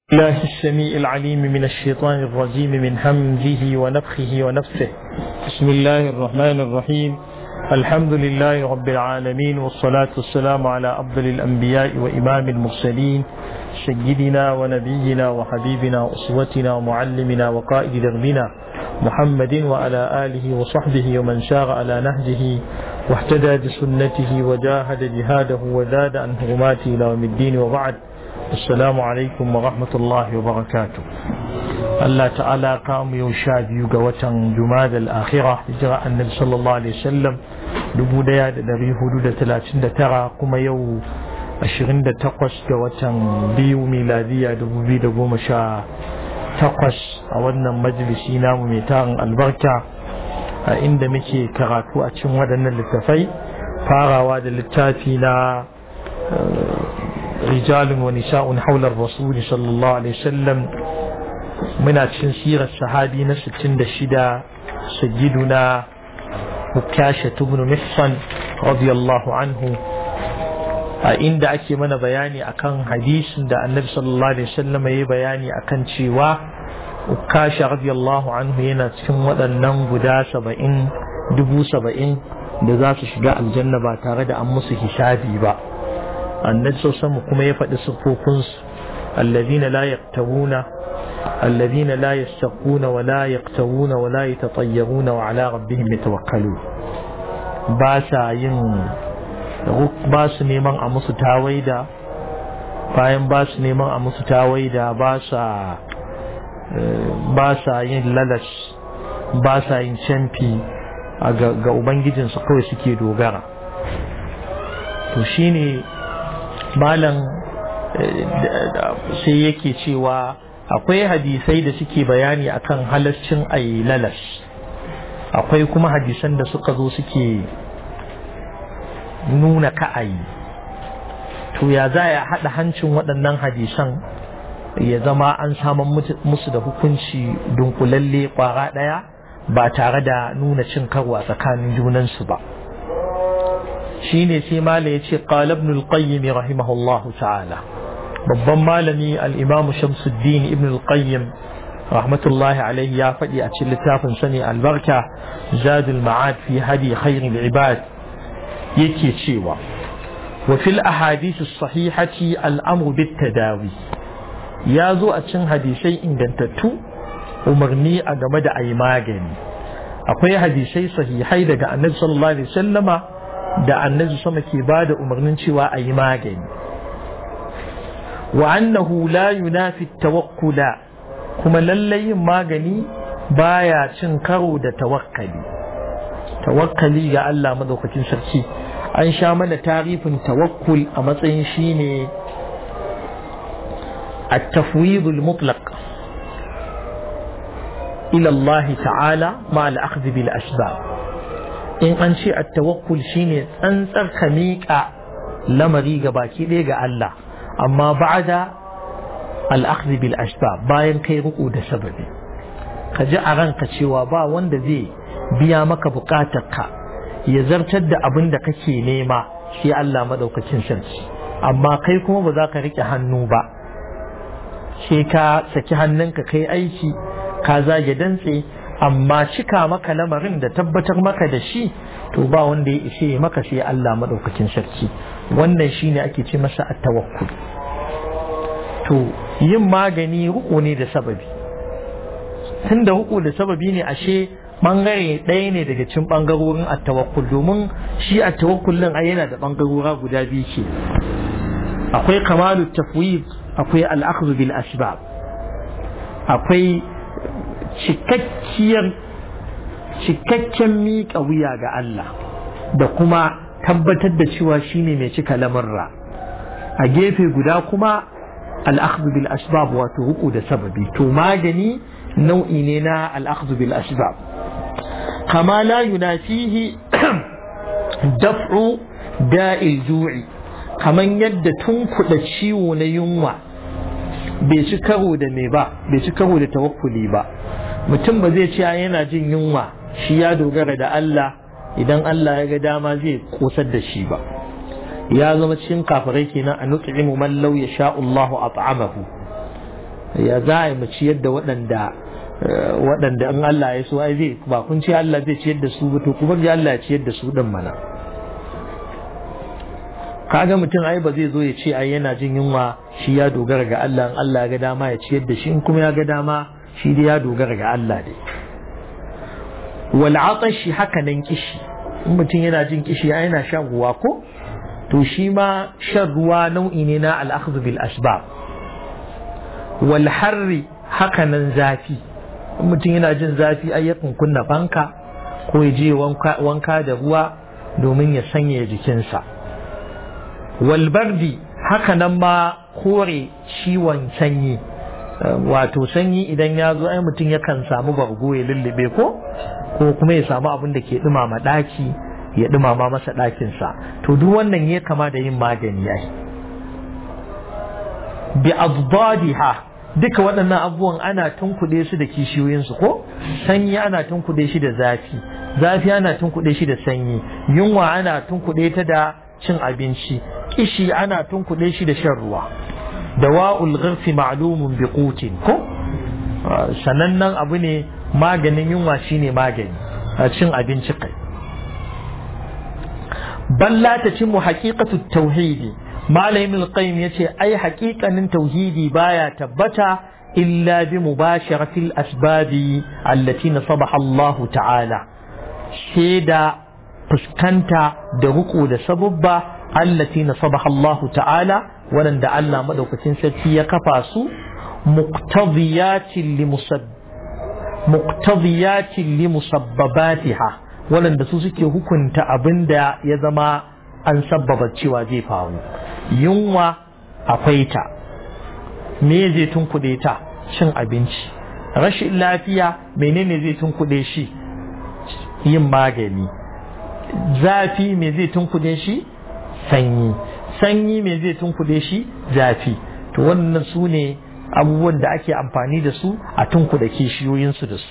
الله السميع العليم من الشيطان الرجيم من همزه ونفخه ونفسه بسم الله الرحمن الرحيم الحمد لله رب العالمين والصلاة والسلام على أفضل الأنبياء وإمام المرسلين سيدنا ونبينا وحبيبنا وأسوتنا ومعلمنا وقائد دربنا محمد وعلى آله وصحبه ومن سار على نهجه واهتدى بسنته وجاهد جهاده وزاد عن هرماته إلى يوم الدين وبعد السلام عليكم ورحمة الله وبركاته الله تعالى قام يوشاد يوغا جماد الآخرة إجراء النبي صلى الله عليه وسلم دبو ديا دري حدود ثلاثين ترى كما يو ashirin da takwas ga watan biyu miladiya dubu biyu da goma sha takwas a wannan majalisi namu mai tarin albarka a inda muke karatu a cikin waɗannan littafai farawa da littafi na rijalun wa nisa'un haular rasuli sallallahu alaihi wasallam muna cikin sirar sahabi na 66 sayyiduna Ukasha ibn Mihsan radiyallahu anhu a inda ake mana bayani akan hadisin da annabi sallallahu alaihi wasallam ya yi bayani akan cewa ukasha radiyallahu anhu yana cikin waɗannan guda saba'in dubu saba'in da za su shiga aljanna ba tare da an musu hisabi ba annabi sallallahu kuma ya faɗi siffofinsu alladhina la yaktawuna الذين لا يستقون ولا يقتوون ولا يتطيرون وعلى ربهم يتوكلون باسا yin ba su neman a musu tawaida bayan ba su neman a musu tawaida ba sa ba sa yin lalas ba sa yin canfi ga ubangijinsu kawai suke dogara to shine malam sai yake cewa akwai hadisai da suke bayani akan halascin ayi lalas akwai kuma hadisan da suka zo suke nuna ka'ayi to ya za ya haɗa hancin waɗannan hadisan ya zama an saman musu da hukunci dunkulalle ƙwara ɗaya ba tare da nuna cin karo a tsakanin junansu ba shi ne sai mala ya ce ibn al-qayyim rahimahullahu ta'ala babban malami al-imamu shamsuddin ibn al-qayyim rahmatullahi alaihi ya faɗi a cikin littafin sani albarka zadul ma'ad fi hadi khairul ibad yake cewa wa fil ahadith sahihati al'amru bit tadawi ya zo a cin hadisai ingantattu umarni a game da ayi magani akwai hadisai sahihai daga annabi sallallahu alaihi wasallama da annabi sama ke bada umarnin cewa ayi magani wa annahu la yunafi tawakkula kuma lallai yin magani baya cin karo da tawakkali tawakkali ga Allah madaukakin sarki an sha mana tarifin tawakkul a matsayin shine التفويض المطلق إلى الله تعالى مع الأخذ بالأسباب إن أنشي التوكل شيني أنصر خميك لما ريق باكي ليق الله أما بعد الأخذ بالأسباب باين كي رقود سببي كجاء رنك شوابا وند زي biya maka bukatarka ya zartar da abin da kake nema shi Allah madaukakin sarki amma kai kuma ba za ka rike hannu ba sai ka saki hannunka kai aiki ka zage dantse amma cika maka lamarin da tabbatar maka da shi to ba wanda ya ishe maka sai Allah madaukakin sarki wannan shine ake ce masa at-tawakkul to yin magani ruku ne da sababi tunda ruku da sababi ne ashe bangare ɗaya ne daga cikin bangarorin attawakkul domin shi attawakkul din yana da bangarora guda biyu ke akwai kamalu tafwid akwai al'akhdhu bil asbab akwai cikakkiyar cikakken miƙa wuya ga Allah da kuma tabbatar da cewa shine mai cika lamarra a gefe guda kuma al'akhdhu bil asbab wato ruku da sababi to magani nau'i ne na al'akhdhu bil asbab كما لا ينافيه دفع داء الجوع كما يد تنكد ciwo na yunwa bai ci karo da me ba bai ci karo da tawakkuli ba mutum ba zai ce yana jin yunwa shi ya dogara da Allah idan Allah ya ga dama zai kosar da shi ba ya zama cikin kafirai kenan a nut'imu man law yasha Allahu at'amahu ya za a yi mu ciyar da waɗanda waɗanda in Allah ya so ai zai ba kun ce Allah zai ciyar da su ba to kuma ji Allah ya ciyar da su din mana kaga mutum ai ba zai zo ya ce ai yana jin yunwa shi ya dogara ga Allah in Allah ya ga dama ya ciyar da shi in kuma ya ga dama shi dai ya dogara ga Allah dai wal atashi haka nan kishi in mutum yana jin kishi ai yana shan ruwa ko to shi ma shan ruwa nau'i ne na al-akhdh bil asbab wal harri haka nan zafi mutum yana jin zafi ai yakan kunna fanka ko ya je wanka da ruwa domin ya sanya jikinsa walbardi haka nan ma kore ciwon sanyi wato sanyi idan ya zo ai mutum yakan samu bargo ya lullube ko ko kuma ya samu abin da ke dumama daki ya dumama masa ɗakinsa to duk wannan ya kama da yin magani ai bi adbadiha duka waɗannan abubuwan ana tunkuɗe su da kishiyoyinsu ko sanyi ana tunkuɗe shi da zafi zafi ana tunkuɗe shi da sanyi yunwa ana tunkuɗe ta da cin abinci kishi ana tunkuɗe shi da shan ruwa dawa'ul ghirfi ma'lumun bi qutin ko sanannen abu ne maganin yunwa shine magani a cin abinci kai balla ta cin mu haqiqatu tauhidi malamin alqayyim yace ai haƙiƙanin tauhidi baya tabbata illa bi mubasharatil asbabi allati nasabaha Allah ta'ala sai da fuskanta da ruku da sabubba allati nasabaha Allah ta'ala waɗanda Allah madaukakin sarki ya kafa su muqtadiyatin li muqtadiyatin li musabbabatiha waɗanda su suke hukunta abinda ya zama an sabbaba cewa zai faru yunwa akwai ta me zai tunkuɗe ta cin abinci rashin lafiya menene zai tunkuɗe shi yin magani zafi me zai tunkuɗe shi sanyi sanyi me zai tunkuɗe shi zafi to wannan su ne abubuwan da ake amfani da su a tunkuɗe kishiyoyinsu da su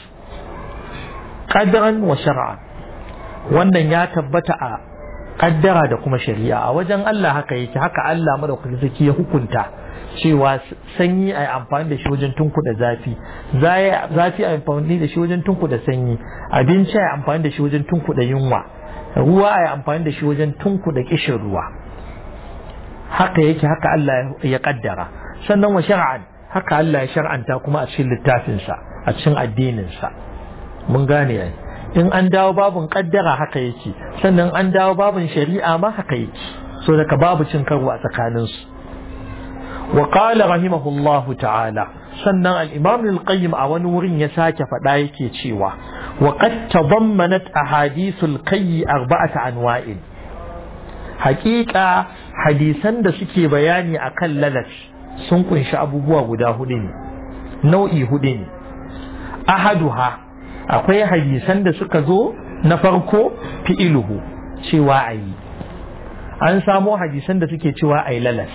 ƙadaran wa shar'an wannan ya tabbata a kaddara da kuma shari'a a wajen Allah haka yake haka Allah madaukakin sarki ya hukunta cewa sanyi a yi amfani da shi wajen tunkuɗa zafi zafi a yi amfani da shi wajen tunkuɗa sanyi abinci a yi amfani da shi wajen tunkuɗa yunwa ruwa a yi amfani da shi wajen tunkuɗa kishin ruwa haka yake haka Allah ya kaddara sannan wa shar'an haka Allah ya shar'anta kuma a cikin littafinsa a cikin addininsa mun gane yayi in an dawo babin kaddara haka yake sannan an dawo babin shari'a ma haka yake so daga babu cin karo a tsakaninsu wa qala rahimahullahu ta'ala sannan al-imam al-qayyim a wani wurin ya sake faɗa yake cewa wa qad tadammanat ahadithul qayy arba'ata anwa'in haƙiƙa hadisan da suke bayani akan lalat sun kunshi abubuwa guda hudu ne nau'i hudu ne ahaduha akwai hadisan da suka zo na farko fi'iluhu cewa a yi an samo hadisan da suke cewa a yi lalas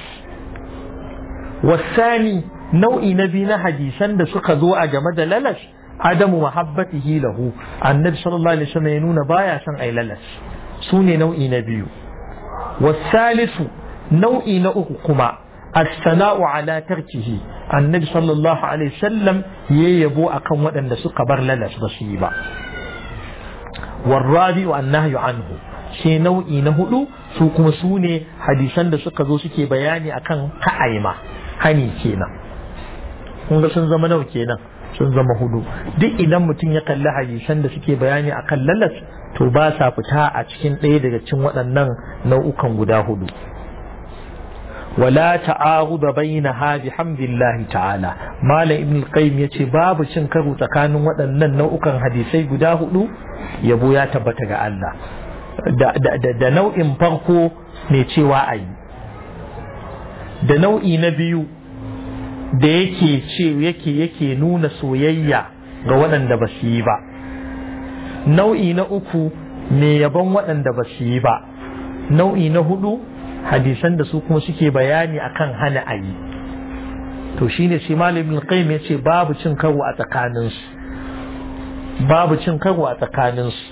wasani nau'i na biyu na hadisan da suka zo a game da lalas adamu mahabbatihi lahu annabi sallallahu alaihi wasallam ya nuna baya son a yi lalas su ne nau'i na biyu wasalisu nau'i na uku kuma as-sana'u ala tarkihi annabi sallallahu alaihi wasallam ya yabo akan waɗanda suka bar lalas ba su yi ba warrabi wa annahyu anhu shi nau'i na hudu su kuma su ne hadisan da suka zo suke bayani akan ka'aima hani kenan kun ga sun zama nawa kenan sun zama hudu duk idan mutum ya kalli hadisan da suke bayani akan lalas to ba sa fita a cikin ɗaya daga cikin waɗannan nau'ukan guda hudu ولا تعارض بينها بحمد الله تعالى مال ابن القيم yace babu cin karo tsakanin waɗannan nau'ukan hadisai guda hudu yabo ya tabbata ga Allah da nau'in farko mai cewa ayi da nau'i na biyu da yake ce yake yake nuna soyayya ga waɗanda ba su yi ba nau'i na uku mai yabon waɗanda ba su yi ba nau'i na hudu hadisan da su kuma suke bayani akan hana ayi to shine shi malamin qayyim yace babu cin karo a tsakanin su babu cin karo a tsakanin su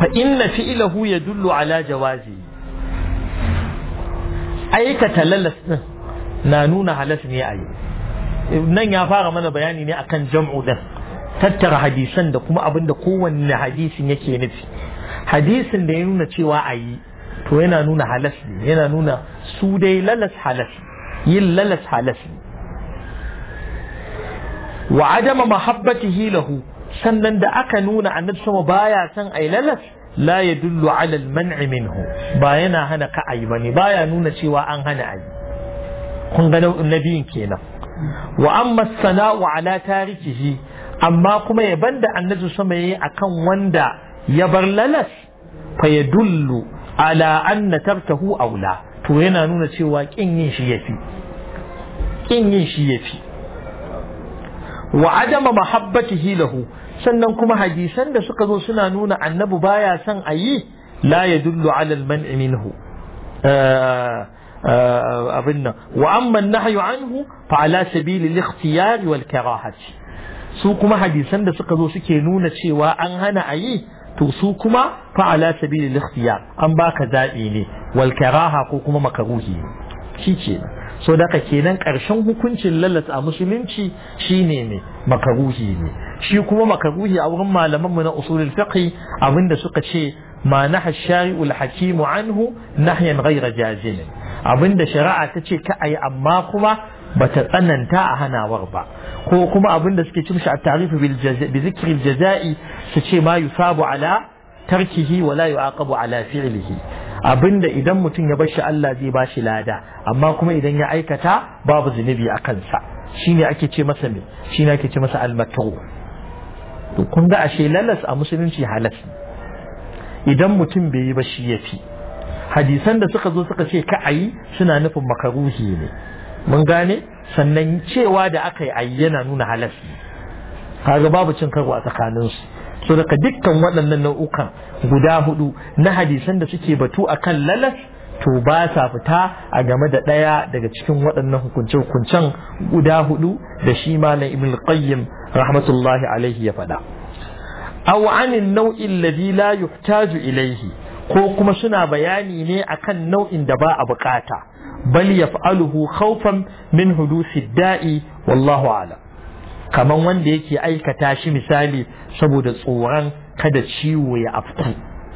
fa inna fi'lahu yadullu ala jawazi aikata lalas din na nuna halas ne a yi nan ya fara mana bayani ne akan jam'u din tattara hadisan da kuma abin da kowanne hadisin yake nufi hadisin da ya nuna cewa a yi to yana nuna halas ne yana nuna su dai lalas halas yin lalas halas ne wa adama mahabbatihi lahu sannan da aka nuna annabi sama baya son ai lalas la yadullu ala al-man'i minhu ba yana hana ka ayi bane baya nuna cewa an hana ayi kun ga nabiyin kenan wa amma sana'u ala tarikihi amma kuma ya banda annabi sama yayi akan wanda ya bar lalas fa yadullu ala anna tartahu aula to yana nuna cewa kin yin shi yafi kin yin shi yafi wa adama mahabbatihi lahu sannan kuma hadisan da suka zo suna nuna annabi baya son a yi la ya dullu ala al-man'i minhu abin nan wa amma nahyu anhu fa ala sabili al-ikhtiyar wal karahati su kuma hadisan da suka zo suke nuna cewa an hana a yi to su kuma fa ala sabili al-ikhtiyar an baka zabi ne wal karaha ko kuma makaruhi shi kenan so daga kenan ƙarshen hukuncin lalas a musulunci shine ne makaruhi ne shi kuma makaruhi a wurin malamanmu na usulul fiqh abinda suka ce ma naha shari'ul hakimu anhu nahyan ghayra jazim abinda shari'a ta ce ka ayi amma kuma bata tsananta a hanawar ba ko kuma abinda suke cin shi a tarifu bi zikril jaza'i su ce ma yusabu ala tarkihi wa la yu'aqabu ala fi'lihi abinda idan mutum ya bar shi Allah zai ba shi lada amma kuma idan ya aikata babu zunubi a kansa shine ake ce masa me shine ake ce masa almatu to kun ga ashe lalas a musulunci halas idan mutum bai yi ba shi yafi hadisan da suka zo suka ce ka ayi suna nufin makaruhi ne mun gane sannan cewa da aka yi ayi yana nuna halas kaga babu cin karo a tsakaninsu so daga dukkan waɗannan nau'ukan guda hudu na hadisan da suke batu a kan lalas to ba sa fita a game da ɗaya daga cikin waɗannan hukunce-hukuncen guda hudu da shi malam ibn qayyim rahmatullahi alaihi ya faɗa aw anin nau'in ladhi la yuhtaju ilaihi ko kuma suna bayani ne akan nau'in da ba a bukata bal yaf'aluhu khawfan min hudusi da'i wallahu a'lam kaman wanda yake aikata shi misali saboda tsoron kada ciwo ya afku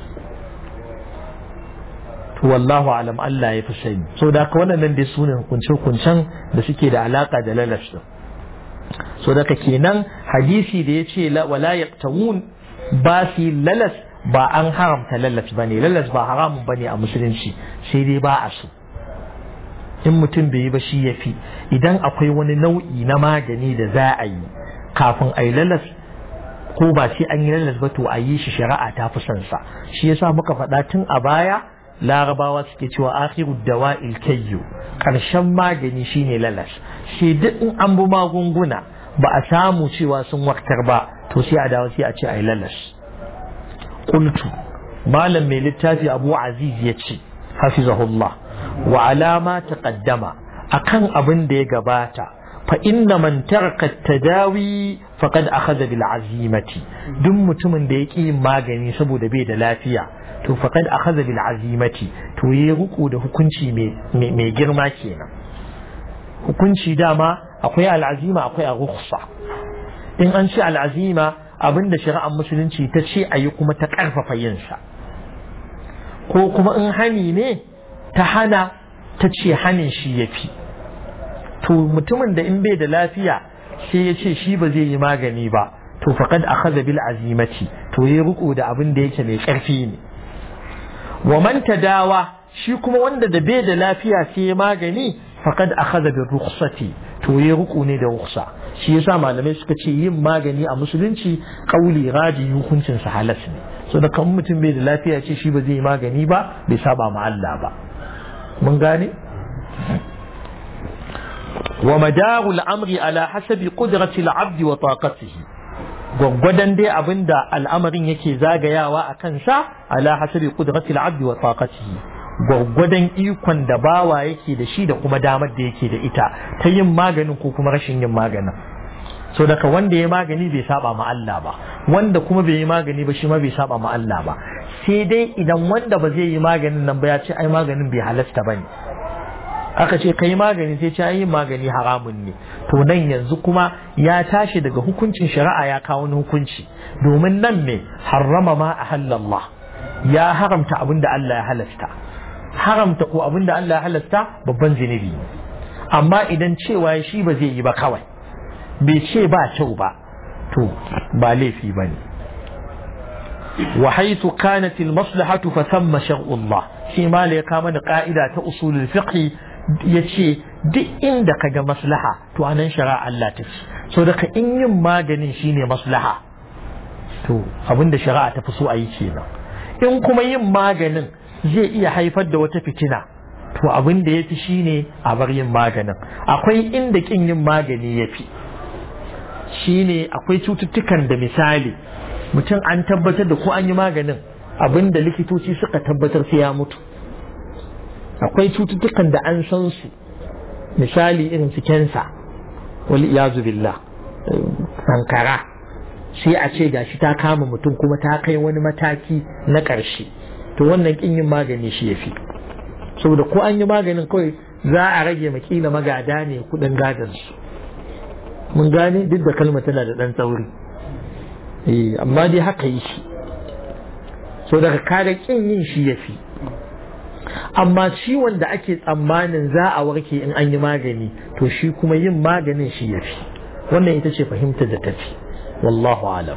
to wallahu alam Allah ya fi sani so da ka wannan dai su ne hukunce-hukuncen da suke da alaka da lalas din so da kenan hadisi da ya ce wala yaqtawun ba su lalas ba an haramta lalas bane lalas ba haramun bane a musulunci sai dai ba a so in mutum bai yi ba shi ya fi idan akwai wani nau'i na magani da za a yi kafin a yi lalas ko ba sai an yi lalas ba to a yi shi shari'a ta fi son sa shi yasa muka faɗa tun a baya larabawa suke cewa akhiru dawa'il kayyu karshen magani shine lalas sai duk in an bi magunguna ba a samu cewa sun waktar ba to sai a dawo sai a ce a yi lalas qultu malam mai littafi abu aziz ya ce hafizahullah wa alama taqaddama akan abin da ya gabata fa inna man taraka tadawi faqad akhadha bil azimati duk mutumin da yake yin magani saboda bai da lafiya to faqad akhadha bil azimati to yayi ruku da hukunci mai girma kenan hukunci dama akwai al'azima akwai a rukhsa in an ce al'azima abinda shari'ar musulunci ta ce ayi kuma ta karfafa yinsa ko kuma in hani ne ta hana ta ce hanin shi ya fi to mutumin da in bai da lafiya sai ya ce shi ba zai yi magani ba to faqad akhadha bil azimati to yayi riko da abin da yake mai karfi ne wa man tadawa shi kuma wanda da bai da lafiya sai ya magani faqad akhadha bil rukhsati to yayi riko ne da rukhsa shi yasa malamai suka ce yin magani a musulunci kauli raji hukuncin sa halas ne so da kan mutum bai da lafiya ce shi ba zai yi magani ba bai saba ma Allah ba mun gane wa madaru al'amri ala hasabi qudrati al'abdi wa taqatihi gwaggwadon dai abinda al'amarin yake zagayawa a kansa ala hasabi qudrati al'abdi wa taqatihi gwaggwadon ikon da bawa yake da shi da kuma damar da yake da ita ta yin maganin ko kuma rashin yin maganin so daga wanda ya magani bai saba ma Allah ba wanda kuma bai yi magani ba shi ma bai saba ma Allah ba sai dai idan wanda ba zai yi maganin nan ba ya ce ai maganin bai halasta ba ne aka ce kai magani sai ce ai magani haramun ne to nan yanzu kuma ya tashi daga hukuncin shari'a ya kawo wani hukunci domin nan me harrama ma a halallah ya haramta abin da Allah ya halasta haramta ko abin da Allah ya halasta babban zinubi amma idan cewa shi ba zai yi ba kawai bai ce ba kyau ba to ba laifi ba ne وحيث كانت المصلحة فثم شرع الله في ما لك من قائدة أصول الفقه yace duk inda ka ga maslaha to anan shari'a Allah ta ce so daga in yin maganin shine maslaha to abinda shari'a ta fi so a yi kenan in kuma yin maganin zai iya haifar da wata fitina to abin da ya fi shine a bar yin maganin akwai inda kin yin magani ya fi shine akwai cututtukan da misali mutum an tabbatar da ko an yi maganin abin da likitoci suka tabbatar sai ya mutu akwai cututtukan da an san su misali irin su kensa wal iyazu billah sankara sai a ce gashi ta kama mutum kuma ta kai wani mataki na ƙarshe to wannan kin yin magani shi yafi saboda ko an yi maganin kawai za a rage makila magada ne kudin gadon su mun gane duk da kalma tana da ɗan tsauri amma dai haka yi shi so daga kaga kin yin shi ya fi amma ciwon da ake tsammanin za a warke in an yi magani to shi kuma yin maganin shi ya fi wannan ita ce fahimtar da tafi wallahu alam